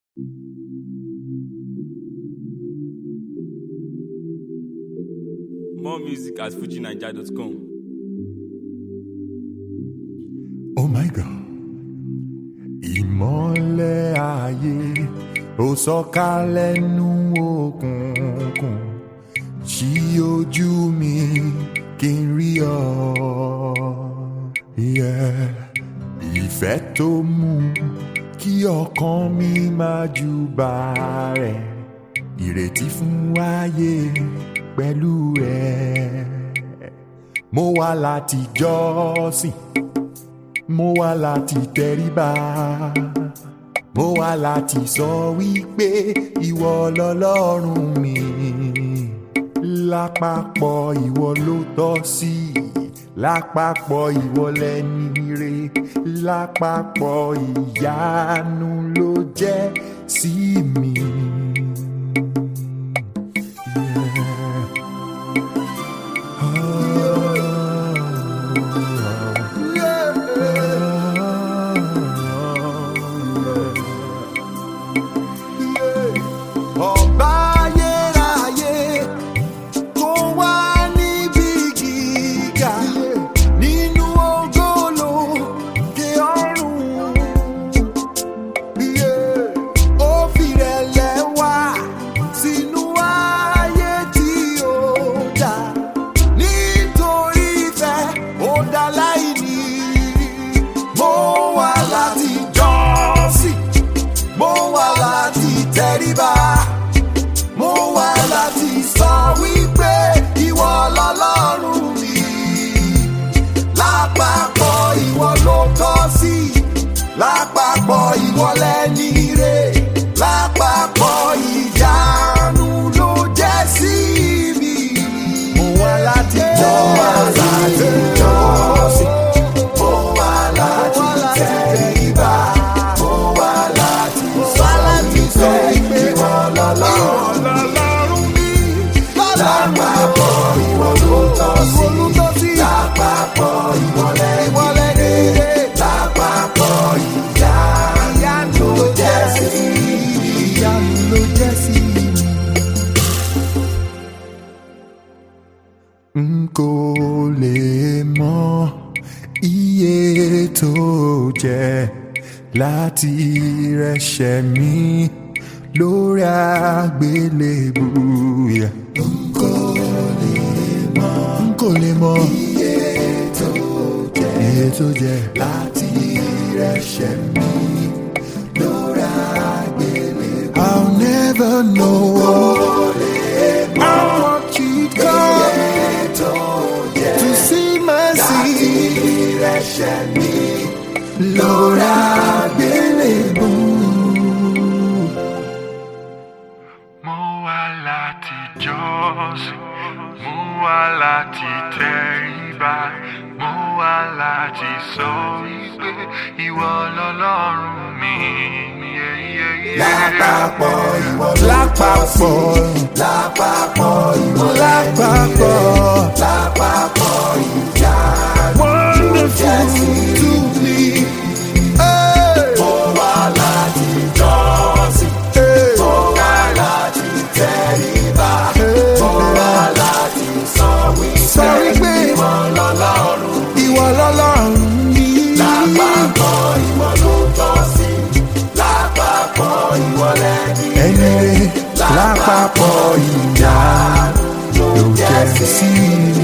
More music at fujinaija.com. Oh my God. Ìmọ́lẹ̀ ayé ó sọ̀kalẹ̀ nú òkùnkùn ṣí ojú mi kí n rí ọ. Yeah. Ìfẹ́ tó mú kí ọkàn mi máa júbà rẹ̀ ìrètí fún ayé pẹ̀lú rẹ̀. Mo wá láti jọ́sìn mo wá láti tẹríba mo wá láti sọ wípé ìwọ lọlọ́run mi lápapọ̀ ìwọ ló tọ́ sí lápapọ̀ ìwọ lẹni re lápapọ̀ ìyanu ló jẹ́ sí mi. Ọba ayérayé kó wá níbi gíga nínú ògolo dé ọ̀run. Yeah. Ó fìrẹ̀lẹ̀ wá sínú ayé tí ó dá nítorí ìfẹ́ ó dá láìní. Mo wá láti jọ́sìn mo wá láti tẹríba mo wá láti sọ wípé ìwọ lọlọ́run mi lápapọ̀ ìwọ ló tọ́ sí lápapọ̀ ìwọ lẹ́ni rè lápapọ̀ ìyanu ló jẹ́ sí mi. mo wá láti jọ́ wá láti jọ́sìn mo wá láti tẹríba mo wá láti sọ wípé ìwọ lọlọ́run mi lápapọ̀ ìwọ ló tọ́ sí lápapọ̀ ìwọ lẹ́ni rè lápapọ̀ ìyanu ló jẹ́ sí ìyanu ló jẹ́ sí mi. n kò lè mọ iye tó jẹ́ láti rẹ̀ṣẹ̀ mi lórí àgbélébù. Yeah. n kò lè mọ n kò lè mọ iye tó jẹ́ iye tó jẹ́ láti rẹ̀ṣẹ̀ mi lórí àgbélébù. I'll never know how much it cost to see mercy. Lórí àgbélébù. Mo wá láti jọ́sìn, mo wá láti tẹríba, mo wá láti sọ wípé ìwọ lọlọ́run mi. Yeah, yeah, yeah. Lápapọ̀ ìwọ lápapọ̀ lápapọ̀ ìwọ lápapọ̀ lápapọ̀ ìyá wonderful to me. Mo wá láti jọ́sìn, mo wá láti tẹríba, mo wá láti sọ wípé ìwọ lọ́lọ́run ìwọ lọ́lọ́run mi. Lápapọ̀ ìwọ ló tọ́ sí, lápapọ̀ ìwọ lẹ́ni ẹni rẹ̀ lápapọ̀ ìyá ló jẹ́ sí mi.